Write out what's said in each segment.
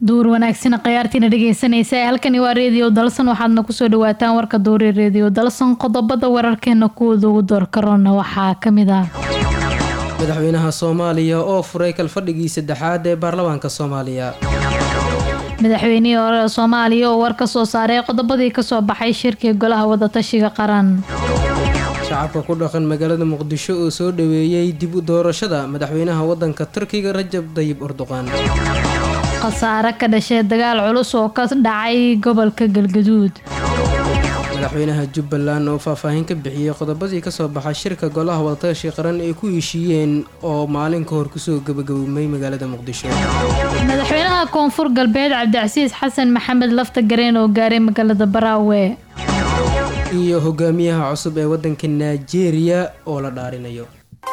duur wanaagsan khayaartiina dhegeysanaysa halkani waa reediyo dalsan waxaadna kusoo dhawaataan warka duuri reediyo dalsan qodobada wararkeena kuwooda ugu door karoona waxaa kamid ah madaxweynaha soomaaliya oo furay kalfadhigii saddexaad ee baarlamaanka soomaaliya madaxweynihii hore soomaaliya oo war ka soo saaray qodobadii kasoo baxay shirkii golaha wadatashiga qaran shacabka ku dhaqan magaalada muqdisho oo soo dhaweeyey dib u doorashada madaxweynaha wadanka turkiga rajab dayib erdoqan khasaare ka dhashay dagaal culus oo ka dhacay gobolka galgaduud madaxweynaha jubbaland oo faahfaahin ka bixiyey qodobadii kasoo baxay shirka golaha wadatashi qaran ay ku heshiiyeen oo maalin ka hor kusoo gabagaboomay magaalada muqdisho madaxweynaha koonfur galbeed cabdicasiis xasan maxamed lafta gareen oo gaaray magaalada baraawe iyo hogaamiyaha cusub ee wadanka nigeria oo la dhaarinayo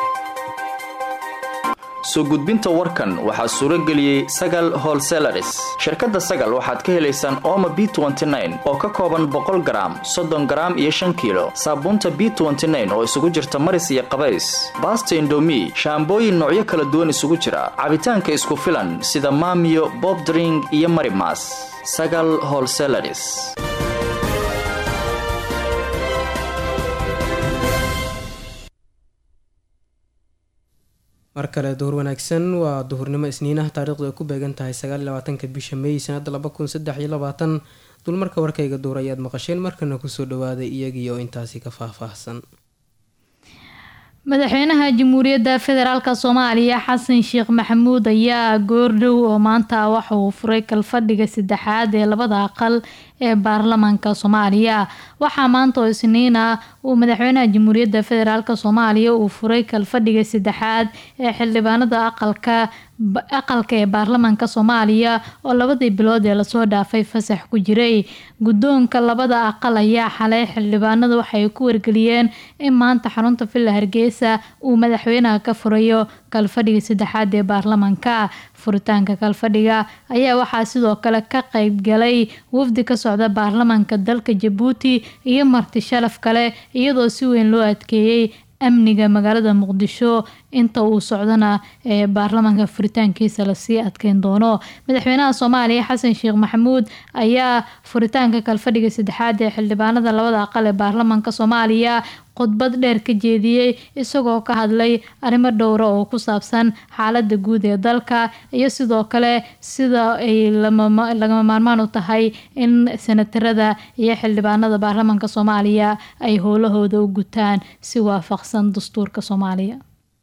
soo gudbinta warkan waxaa suuro geliyey sagal holselaris shirkadda sagal waxaad ka helaysaan ooma b oo ka kooban boqol garaam soddon garaam iyo shan kiilo saabuunta b oo isugu jirta maris iyo qabays baasta indomi shaambooyin noocyo kala duwan isugu jira cabitaanka isku filan sida maamiyo bobdring iyo marimas sagal holselaris mar kale duhur wanaagsan waa duhurnimo isniinaha taariikhdu ay ku beegan tahay sagaaliyabaatanka bisha may sanada laba kun saddex iyo labaatan dulmarka warkayga duur ayaad maqasheen markana kusoo dhawaaday iyagii oo intaasi ka faahfaahsan madaxweynaha jamhuuriyadda federaalk soomaaliya xasan sheekh maxamuud ayaa goordhow oo maanta waxa uu furay kalfadhiga saddexaad ee labada aqal ee baarlamaanka soomaaliya waxaa maanta oo isniin ah uu madaxweynaha jamhuuriyadda federaalk soomaaliya uu furay kalfadhiga saddexaad ee xildhibaanada aqalka aqalka ee baarlamaanka soomaaliya oo labadii bilood ee lasoo dhaafay fasax ku jiray guddoonka labada aqal ayaa xalay xildhibaanada waxay ku wargeliyeen in maanta xarunta villa hargeysa uu madaxweynaha ka furayo kalfadhiga saddexaad ee baarlamaanka furitaanka kalfadhiga ayaa waxaa sidoo kale ka qeyb galay wafdi ka socda baarlamaanka dalka jabuuti iyo marti sharaf kale iyadoo si weyn loo adkeeyey amniga magaalada muqdisho inta uu socdana ee baarlamaanka furitaankiisa lasii adkeyn doono madaxweynaha soomaaliya xasan sheekh maxamuud ayaa furitaanka kalfadhiga saddexaad ee xildhibaanada labada aqal ee baarlamaanka soomaaliya khudbad dheer ka jeediyey isagoo ka hadlay arrimo dhowra oo ku saabsan xaalada guud ee dalka iyo sidoo kale sida ay lagama maarmaan u tahay in senatarada iyo xildhibaanada baarlamaanka soomaaliya ay howlahooda u gutaan si waafaqsan dastuurka soomaaliya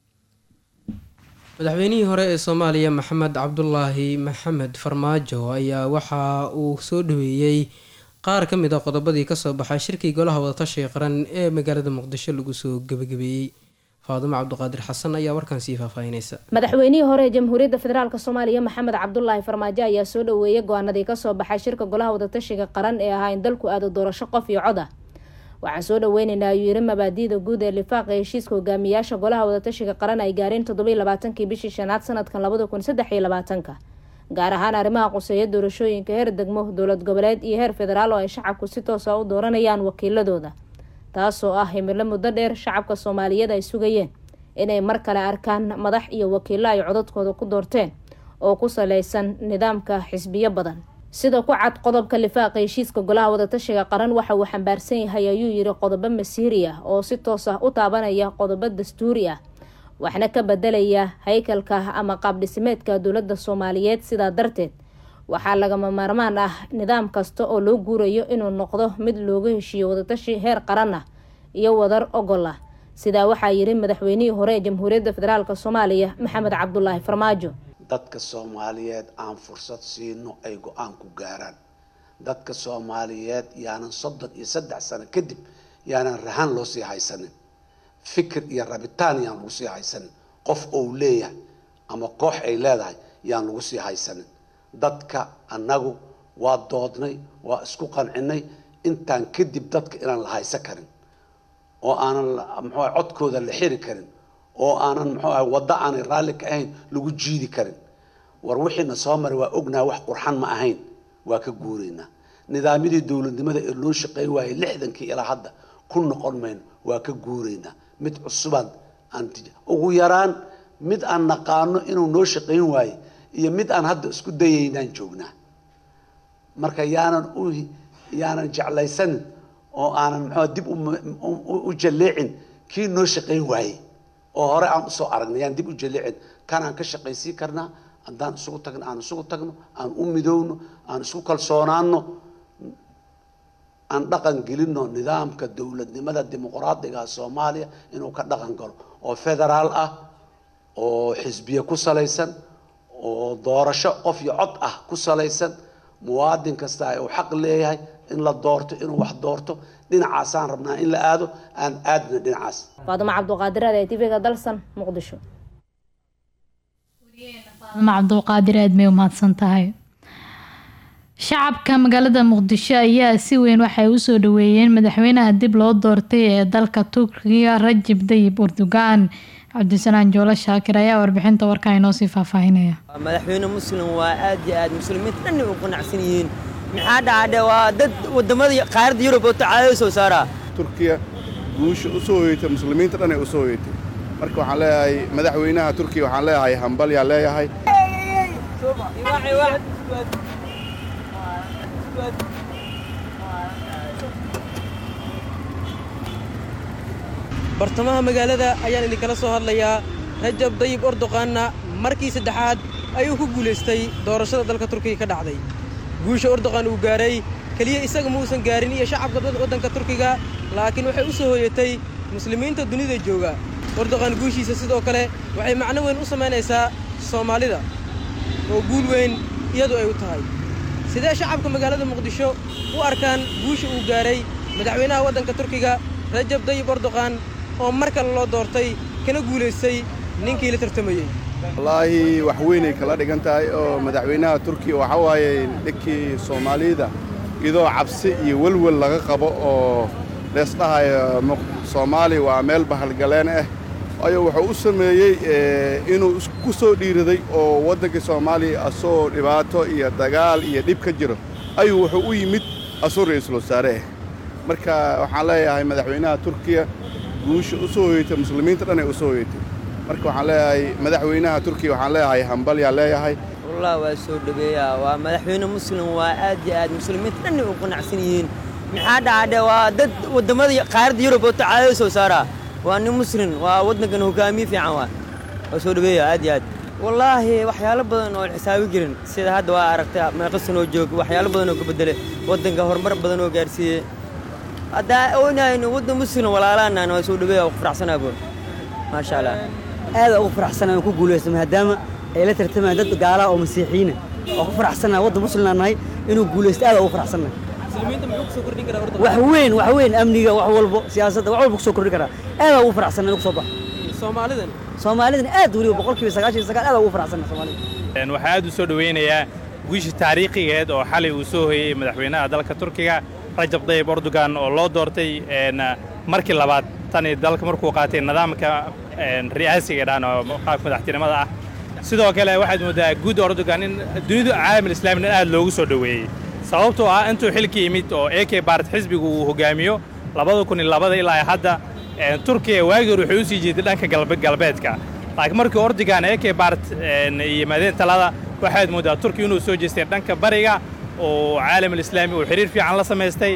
madaxweynihii hore ee soomaaliya maxamed cabdulaahi maxamed farmaajo ayaa waxa uu soo dhaweeyey qaar ka mid a qodobadii kasoo baxay shirkii golaha wadatashiga qaran ee magaalada muqdisho lagu soo gebagabeeyey faadumo cabdiqaadir xasan ayaa warkan sii faahfaahinaysa madaxweynihii hore ee jamhuuriyadda federaalk soomaaliya maxamed cabdulaahi farmaajo ayaa soo dhaweeyay go-aanadii kasoo baxay shirka golaha wadatashiga qaran ee ahaa in dalku aado doorasho qof iyo cod ah waxaan soo dhaweyneynaa ayuu yiri mabaadiida guud ee lifaaqa heshiiska hogaamiyaasha golaha wadatashiga qaran ay gaareen toddobiy labaatankii bishii shanaad sanadkan labada kun saddex iyo labaatanka gaar ahaan arrimaha quseeya doorashooyinka heer degmo dowlad goboleed iyo heer federaal oo ay shacabku si toosa u dooranayaan wakiiladooda taasoo ah himilo muddo dheer shacabka soomaaliyeed ay sugayeen inay mar kale arkaan madax iyo wakiilo ay codadkooda ku doorteen oo ku saleysan nidaamka xisbiyo badan sida ku cad qodobka lifaaqa heshiiska golaha wadatashiga qaran waxa uu xambaarsan yahay ayuu yiri qodobo masiiri ah oo si toos ah u taabanaya qodobo dastuuri ah waxna ka bedelaya haykalka ama qaabdhisimeedka dowladda soomaaliyeed sidaa darteed waxaa lagama maarmaan ah nidaam kasta oo loo guurayo inuu noqdo mid looga heshiiyo wadatashi heer qaran ah iyo wadar ogol ah sidaa waxaa yiri madaxweynihii hore ee jamhuuriyadda federaalk soomaaliya maxamed cabdulaahi farmaajo dadka soomaaliyeed aan fursad siino ay go-aan ku gaaraan dadka soomaaliyeed yaanan soddon iyo saddex sano kadib yaanan rahan loo sii haysanin fikir iyo rabitaan yaan lagu sii haysanin qof ou leeyahay ama koox ay leedahay yaan lagu sii haysanin dadka annagu waa doodnay waa isku qancinay intaan kadib dadka inaan la haysan karin oo aanan muxuuaha codkooda la xiri karin oo aanan muxuu ahay waddo aanay raalli ka ahayn lagu jiidi karin war wixiina soo maray waa ognaha wax qurxan ma ahayn waa ka guuraynaa nidaamyadii dowladnimada ee loo shaqeyn waayay lixdankii ilaa hadda ku noqon mayno waa ka guuraynaa mid cusubaan aan ugu yaraan mid aan naqaano inuu noo shaqayn waaye iyo mid aan hadda isku dayaynaan joognaa marka yaanan u yaanan jeclaysanin oo aanan muxuu dib u jalleecin kii noo shaqayn waayey oo hore aan usoo aragnay yaan dib u jalleecin kanaan ka shaqaysiin karnaa haddaan isugu tagno aan isugu tagno aan u midowno aan isku kalsoonaano aan dhaqan gelino nidaamka dowladnimada dimuqraadiga soomaaliya inuu ka dhaqan galo oo federaal ah oo xisbiye ku salaysan oo doorasho qof iyo cod ah ku salaysan muwaadin kasta uu xaq leeyahay in la doorto inuu wax doorto dhinacaasaan rabnaa in la aado aan aadna dhinacaas faadumo cabduqaadireed ee tvga dalsan muqdisho faadumo cabduqaadir aad may umahadsan tahay shacabka magaalada muqdisho ayaa si weyn waxay usoo dhaweeyeen madaxweynaha dib loo doortay ee dalka turkiga rajib dayib erdogan cabdisanaan joolo shaakir ayaa warbixinta warkaa inoo sii faahfaahinaya madaxweyne muslim waa aad iyo aad muslimiinta dhan u qanacsan yihiin maxaa dhacadhe waa dad wadamada qaaradda yurub oo tacaadada soo saaraa turkiya guusha u soo hoyatay muslimiinta dhan ay u soo hoyatay marka waxaan leeyahay madaxweynaha turkiya waxaan leeyahay hambal yaan leeyahay bartamaha magaalada ayaan idinkala soo hadlayaa rajab dayib ordoqaanna markii saddexaad ayuu ku guulaystay doorashada dalka turkiga ka dhacday guusha ordoqan uu gaaray keliya isaga muusan gaarin iyo shacabka waddanka turkiga laakiin waxay u soo hoyatay muslimiinta dunida jooga ordoqan guushiisa sidoo kale waxay macno weyn u samaynaysaa soomaalida oo guul weyn iyadu ay u tahay sidee shacabka magaalada muqdisho u arkaan guusha uu gaaray madaxweynaha waddanka turkiga rajab dayib ordoqan oo mar kale loo doortay kana guulaystay ninkii la tartamayey wallaahi wax weynay kala dhigan tahay oo madaxweynaha turkiya waxa waaye dhinkii soomaalida idoo cabsi iyo welwel laga qabo oo leesdhahayo soomaaliya waa meel bahalgaleen ah waayo wuxuu u sameeyey inuu ku soo dhiiraday oo waddankii soomaaliya asoo dhibaato iyo dagaal iyo dhib ka jiro ayuu wuxuu u yimid asoo ra'iisul wasaare ah marka waxaan leeyahay madaxweynaha turkiya guusha u soo hoyatay muslimiinta dhan ay u soo hoyatay marka waxaan leeyahay madaxweynaha turkiya waxaan leeyahay hambal yaan leeyahay wallah waa soo dhaweeyaa waa madaxweyne muslim waa aad iyo aad muslimiinta dhan u qanacsan yihiin maxaa dhacadhe waa dad wadamada qaaradda yurub oo tacaadada soo saaraa waa nin muslim waa waddankan hogaamiye fiican waa waa soo dhaweeya aad iyo aad wallaahi waxyaalo badan oo xisaabi jirin sida hadda waa aragtay meeqa sanoo joog waxyaalo badan oo ka bedele waddanka horumar badan oo gaarsiiyey haddaa oonayno waddan muslim walaalaanaan waa soo dhaweeya waa ku faraxsanaa boon maasha allah aada ugu faraxsanaa ku guulaysta maadaama ay la tartamayaan dad gaalaha oo masiixiyiina waa ku faraxsanaa waddan muslimnaan nahay inuu guulaysto aada ugu faraxsannahay wax weyn wax weyn amniga wax walbo siyaasadda wax walba kusoo kordhin karaa aada ugu faraxsanaa inuu kusoo baxo soomaalidan soomaalidan aad weliba boqolkiiba sagaashan iyo sagaal aada ugu faraxsanaa soomaalida waxaa aad u soo dhoweynayaa guusha taariikhigeed oo xalay uu soo hoyey madaxweynaha dalka turkiga rajab dayib erdogan oo loo doortay markii labaad tani dalka markuu qaatay nidaamka ri'aasiga dhaan oo qaabka madaxtinimada ah sidoo kale waxaad mooddaa guud erdogan in dunidu caalamul islaamina aad loogu soo dhoweeyey sababtoo ah intuu xilka yimid oo ak baart xisbigu uu hogaamiyo labada kun iyo labada ilaa hadda turkiya waagii hore waxay u sii jeeday dhanka galbeedka laakiin markii ordogan ak baart yimaadeen talada waxaad mooddaa turkiya inuu soo jeestay dhanka bariga oo caalamul islaami uu xiriir fiican la samaystay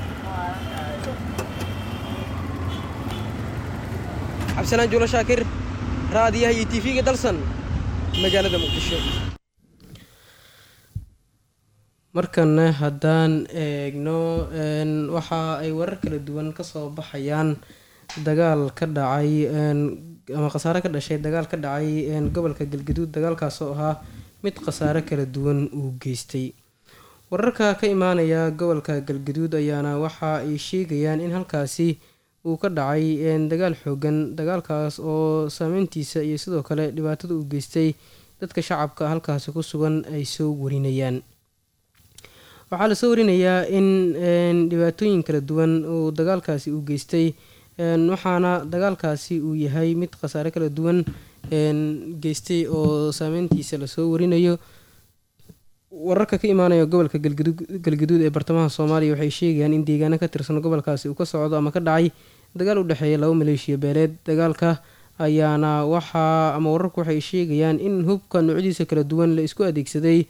cabdisalaan juulo shaakir raadiyaha iyo tv-ga dalsan magaalada muqdisho markana haddaan eegno waxa ay warar kala duwan kasoo baxayaan dagaal ka dhacay ama khasaare ka dhashay dagaal ka dhacay gobolka galgaduud dagaalkaas oo ahaa mid khasaare kala duwan uu geystay wararka ka imaanaya gobolka galgaduud ayaana waxa ay sheegayaan in halkaasi uu ka dhacay dagaal xoogan dagaalkaas oo saameyntiisa iyo sidoo kale dhibaatada uu geystay dadka shacabka halkaasi ku sugan ay soo warinayaan waxaa lasoo warinayaa in dhibaatooyin kala duwan uu dagaalkaasi uu geystay waxaana dagaalkaasi uu yahay mid khasaare kala duwan geystay oo saameyntiisa lasoo warinayo wararka ka imaanaya gobolka galgaduud ee bartamaha soomaaliya waxay sheegayaan in deegaano ka tirsan gobolkaasi uu ka socdo ama ka dhacay dagaal u dhexeeya laba maleeshiya beeleed dagaalka ayaana waxaa ama wararku waxay sheegayaan in hubka noocyadiisa kala duwan la isku adeegsaday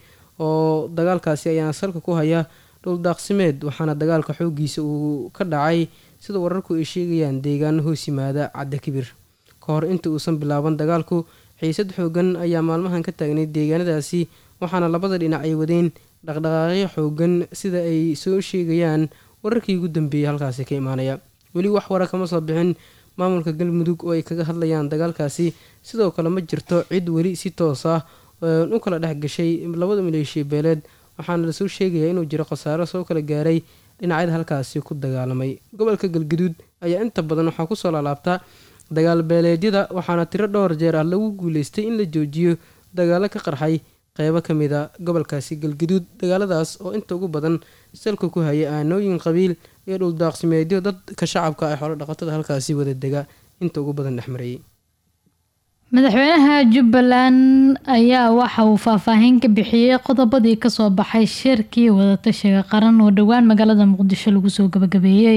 oo dagaalkaasi ayaana salka ku haya dhuldaaqsimeed waxaana dagaalka xoogiisa uu ka dhacay sida wararku ay sheegayaan deegaano hoos yimaada cadda kibir ka hor inta uusan bilaaban dagaalku xiisad xoogan ayaa maalmahan ka taagnay deegaanadaasi waxaana labada dhinac ay wadeen dhaqdhaqaaqyo xoogan sida ay soo sheegayaan wararkii ugu dambeeyay halkaasi ka imaanaya weli wax wara kama soo bixin maamulka galmudug oo ay kaga hadlayaan dagaalkaasi sidoo kale ma jirto cid weli si toos ah u kala dhex gashay labada maleeshiya beeleed waxaana lasoo sheegayaa inuu jiro khasaaro soo kala gaaray dhinacyada halkaasi ku dagaalamay gobolka galgaduud ayaa inta badan waxaa kusoo laalaabta dagaal beeleedyada waxaana tiro dhowr jeer ah lagu guuleystay in la joojiyo dagaalo ka qarxay qeybo ka mid a gobolkaasi galgaduud dagaaladaas oo inta ugu badan salka ku haya aanooyin qabiil iyo dhuldaaqsimeedyo dadka shacabka ee xoolo dhaqatada halkaasi wada dega inta ugu badan dhexmarayay madaxweynaha jubbaland ayaa waxa uu faahfaahin ka bixiyey qodobadii kasoo baxay shirkii wadatashiga qaran oo dhowaan magaalada muqdisho lagu soo gabagabeeyey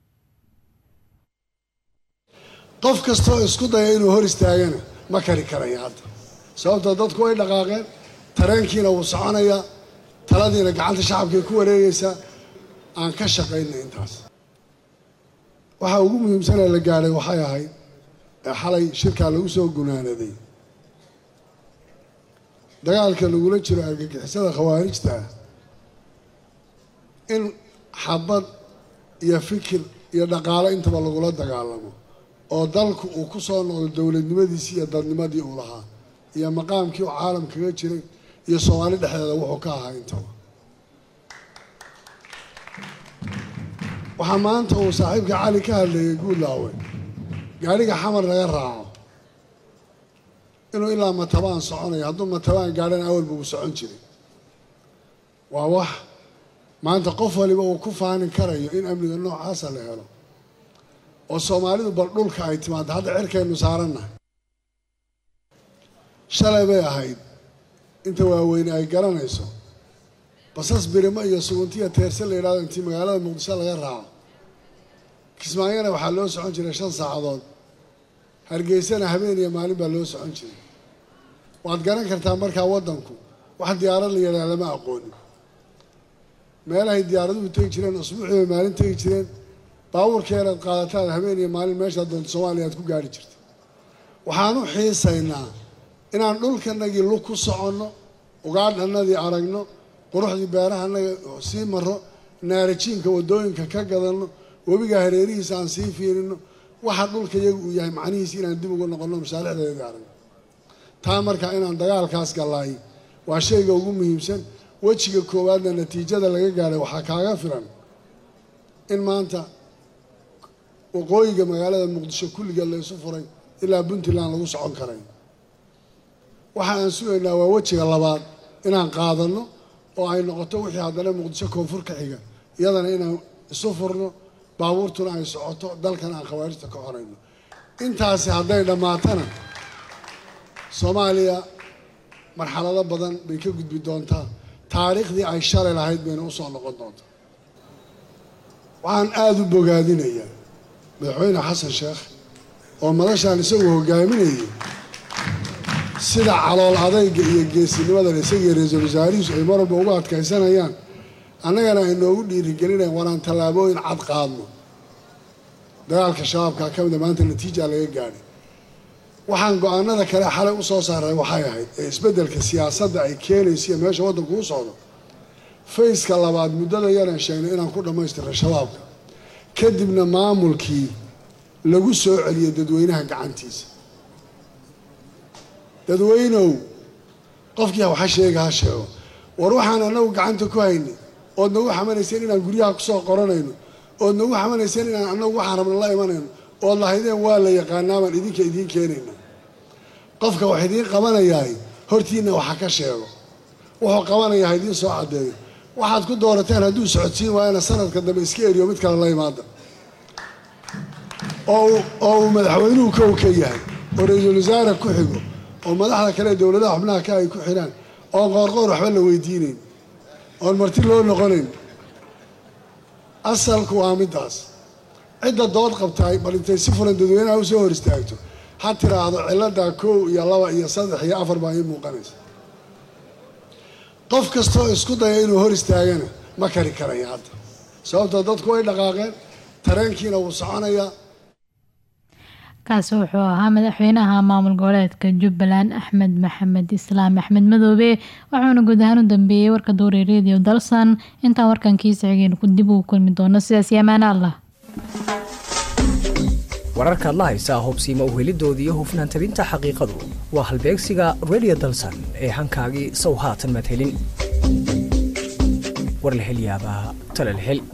qof kastoo isku daya inuu hor istaagana ma kari karaya hadda sababtoo dadku way dhaqaaqeen tareenkiina wuu soconayaa taladiina gacanta shacabkay ku wareegaysaa aan ka shaqayna intaas waxaa ugu muhiimsanee la gaadhay waxay ahayd ee xalay shirkaa lagu soo gunaanaday dagaalka lagula jiro argagixisada khawaarijta ah in xabad iyo fikir iyo dhaqaalo intaba lagula dagaalamo oo dalku uu ku soo noqdo dowladnimadiisii iyo dadnimadii uu lahaa iyo maqaamkii uu caalam kaga jiray iyo soomaali dhexdeeda wuxuu ka ahaa intaba waxaa maanta uu saaxiibka cali ka hadlayay guulaawe gaadhiga xamar laga raaco inuu ilaa matabaan soconayo hadduu matabaan gaadhana awalba uu socon jiray waa wax maanta qof waliba uu ku faanin karayo in amniga noocaasa la helo oo soomaalidu bal dhulka ay timaado hadda cirkaynu saarannahay shalay bay ahayd inta waaweyne ay garanayso basas birimo iyo suguntiya teerse la yidhahdo intii magaalada muqdisho laga raaco kismaayona waxaa loo socon jiray shan saacadood hargeysana habeen iyo maalin baa loo socon jiray waad garan kartaa markaa waddanku wax diyaarad la yidhaha lama aqoonin meelahay diyaaraduhu tegi jireen usbuucii bay maalin tegi jireen baabuurkeeraad qaadataad habeen iyo maalin meeshaad doonto soomaaliya aad ku gaari jirta waxaan u xiisaynaa inaan dhulkanagii lug ku soconno ugaadhanadii aragno quruxdii beerahanaga sii maro naarajiinka waddooyinka ka gadanno webiga hareerihiisa aan sii fiirino waxa dhulka iyagu uu yahay macnihiisi inaan dib ugu noqonno masaalixdeedii aragno taa markaa inaan dagaalkaas gallaay waa shayga ugu muhiimsan wejiga koowaadna natiijada laga gaadhay waxaa kaaga filan in maanta waqooyiga magaalada muqdisho kulliga la isu furay ilaa puntland lagu socon karay waxa aan sugaynaa waa wejiga labaad inaan qaadanno oo ay noqoto wixii haddana muqdisho koonfur ka xiga iyadana inaan isu furno baabuurtuna ay socoto dalkan aan khawaarijta ka xorayno intaasi hadday dhammaatana soomaaliya marxalado badan bay ka gudbi doontaa taariikhdii ay shalay lahayd bayna usoo noqon doontaa waxaan aada u bogaadinayaa madaxweyne xasan sheekh oo madashaan isagu hogaaminayay sida calool adayga iyo geesinimadan isagii ra-iisul wasaarihiisu ay marwalba uga adkaysanayaan annagana ay noogu dhiirigelinayan waraan tallaabooyin cad qaadno dagaalka shabaabkaa ka mida maanta natiija laga gaadhay waxaan go-aanada kale xalay u soo saaray waxay ahayd ee isbeddelka siyaasadda ay keenayso iyo meesha waddanku u socdo fayska labaad muddada yaraan sheegnay inaan ku dhammaystirnay shabaabka kadibna maamulkii lagu soo celiyay dadweynaha gacantiisa dadweynow qofkii waxa sheega ha sheego war waxaan anagu gacanta ku haynay ood nagu xamanayseen inaan guryaha kusoo qoranayno ood nagu xamanayseen inaan anagu waxaan rabna la imanayno ood lahaydeen waa la yaqaanaabaan idinka idiin keenayna qofka wax idiin qabanayahay hortiinna waxa ka sheego wuxuu qabanayaa ha idiin soo caddeeyo waxaad ku doorateen hadduu socodsiin waayana sanadka dambe iska eriyo mid kale la imaada oo uu madaxweynuhu kow ka yahay oo ra-iisul wasaare ku xigo oo madaxda kale dowladaha xubnaha ka ay ku xidhaan oon qoorqoor waxba la weydiinayn oon marti loo noqonayn asalku waa middaas cidda dood qabtaay bal intay si fulan dadweynaha usoo hor istaagto ha tiraahdo ciladaa kow iyo laba iyo saddex iyo afar baa ii muuqanaysa qof kastoo isku daya inuu hor istaagana ma kari karaya hadda sababtoo dadku way dhaqaaqeen tareenkiina wuu soconayaa kaasi wuxuu ahaa madaxweynaha maamul goboleedka jubbaland axmed maxamed islaam axmed madoobe waxauna guud ahaan u dambeeyey warka duure radio dalsan intaan warkankiisa xigeen ku dib ugu kulmi doono sidaas iyo amaana allah wararkaad la haysaa hubsiima uhelidoodii hufnaan tabinta xaqiiqadu waa halbeegsiga radio dalsan ee hankaagii sow haatan maad helin war la hel yaabaa tale la hel